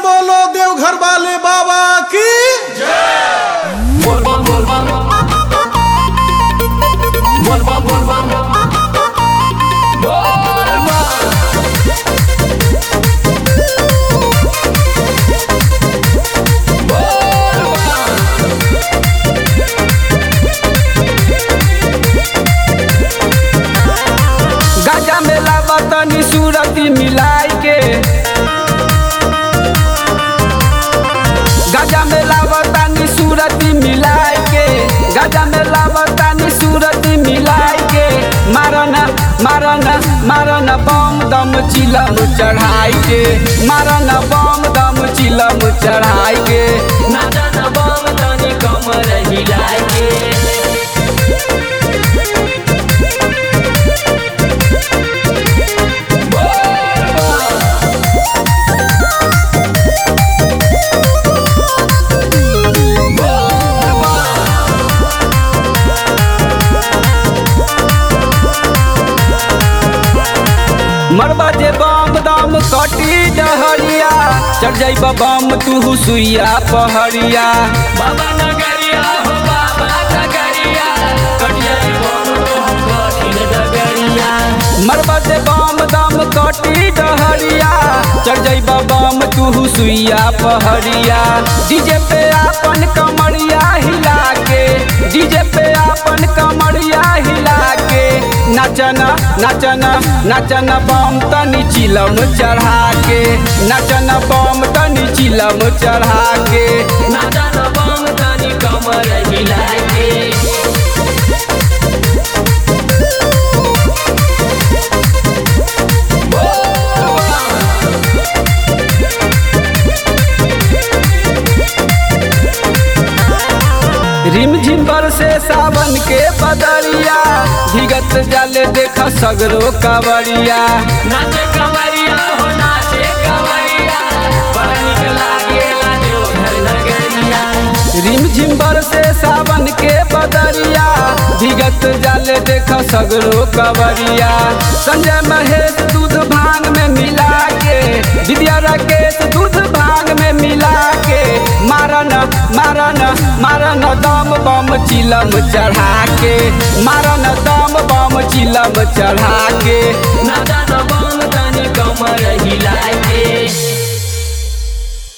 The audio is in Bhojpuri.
बोलो देवघर वाले बाबा की बोलबम बोलबम बोलबम बोलबम बोलबम गाजा में लावतनी सूरती मिलाई के गाजा में लावतनी सूरती मिलाई के गाजा में लावतनी सूरती मिलाई के मारना मारना मारना बम दम चिलम चढ़ाई के मारना बम दम चिलम चढ़ाई के नाचा न बम तनी कमर हिलाए के मरबा जे बम दम कटी डहरिया चढ़ जाइब बम तू सुइया पहरिया बाबा नगरिया हो बाबा नगरिया कटिया बम तो कठिन डगरिया मरबा जे बम दम कटी डहरिया चढ़ जाइब बम तू सुइया पहरिया डीजे पे आपन कमरिया हिला के डीजे पे आपन कमरिया हिला के नचना नचना नचना बम तनी चिलम चढ़ा के नचना बम तनी चिलम चढ़ा के नाचा न बम तनी कमर हिलाए के रिम झिम से सावन के बदरिया भीगत जाले देख सगरो कावरिया नाचे कवरिया हो नाचे कवरिया बड़ा निक लागेला देवघर नगरिया रिम झिम से सावन के बदरिया भीगत जाले देख सगरो कावरिया संजय महेश दूध भांग में मिला के विद्या राकेश दूध भांग में मिला के मारन मारन मारन दम बम चिलम चढ़ा के मारन दम बम चिलम चढ़ा के नाचा न बम तनी कमर हिलाए के